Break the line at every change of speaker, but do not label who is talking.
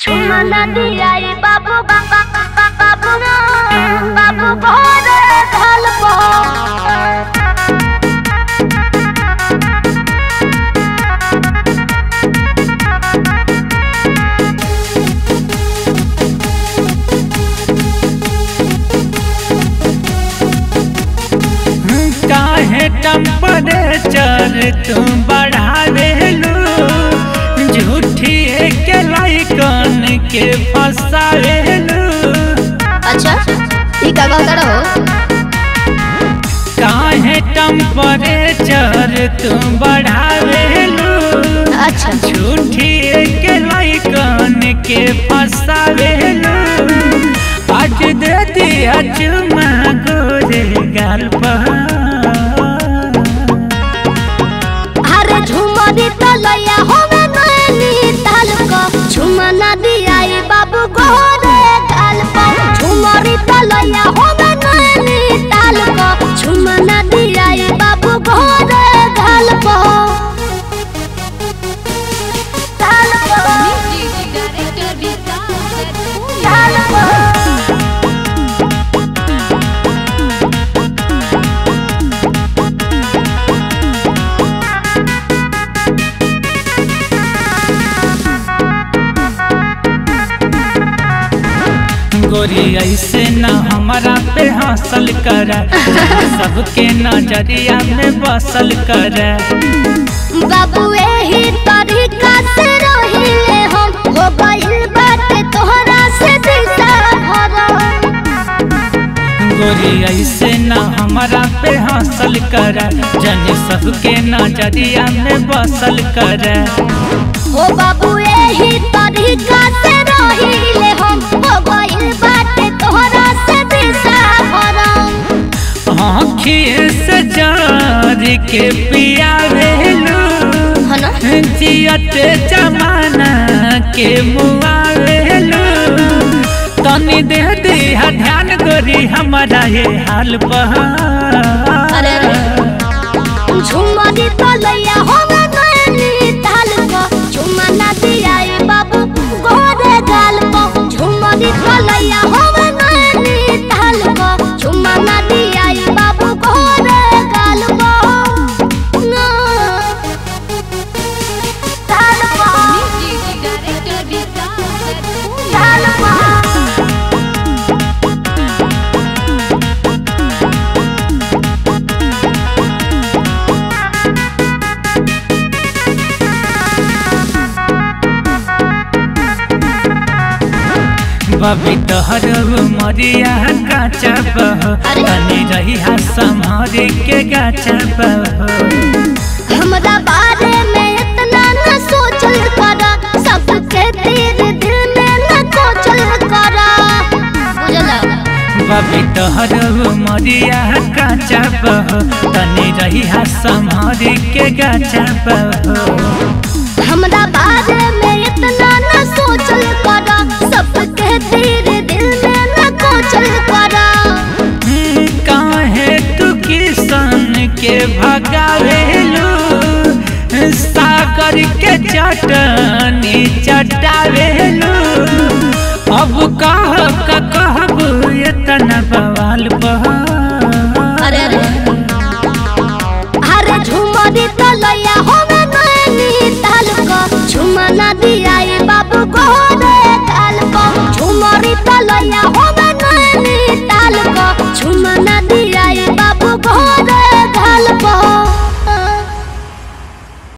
চুমা না দিয়াই বাবু বাবা বাবু না বাবু ভরে ঢালব
काहे टेम्परेचर तुम बढ़ावेलू झूठी के लाइकन के फसावेलू
अच्छा ई का कहता रहो
काहे टेम्परेचर तुम बढ़ावेलू
अच्छा
झूठी के लाइकन के फसावेलू आज दे दिया चुमा गोरे गाल पर
अरे झुमरी तलैया होवे नैनी ताल को झुमा ना दियाई बाबू गोरे गाल पर झुमरी तलैया होवे नैनी ताल को झुमा ना दियाई बाबू गोरे गाल पर ताल पर ताल पर
गोरी ऐसे न हमारा पे हासिल कर सबके नजरिया में बसल कर
बाबू एही तरीका से रहिले हम हो गइल बाटे तोहरा से दिशा भरम
गोरी ऐसे न हमारा पे हासिल कर जन सबके नजरिया में बसल कर
हो बाबू एही तरीका से रहिले हम हो गइल बाटे तोहरा से दिशा भरम
आँखिए से जार के पिया भेलू
है ना
जियते जमाना के मुआ भेलू तनी दे दिया ध्यान गोरी हमारा ये हाल पर
अरे अरे झुमरी तलैया होवे नैनी ताल को झुमा ना दियाई बाबू गोरे गाल को झुमरी तलैया होवे नैनी ताल को झुमा ना दियाई बाबू गोरे गाल को ना ताल को ताल को
बबी तोहर मरिया काचा बह
अरे।
तनी रही संभारी के गाचा बह
हमरा बारे में इतना न सोचल करा सबके तीर दिल में न कोचल करा बुझला
बबी तोहर मरिया काचा बह तनी रही संभारी के गाचा बह
हमरा बारे में इतना न सोचल करा सबके तीर दिल में न कोचल करा
हम्म, काहे तू किसान के भगावेलू सागर के चटनी चटा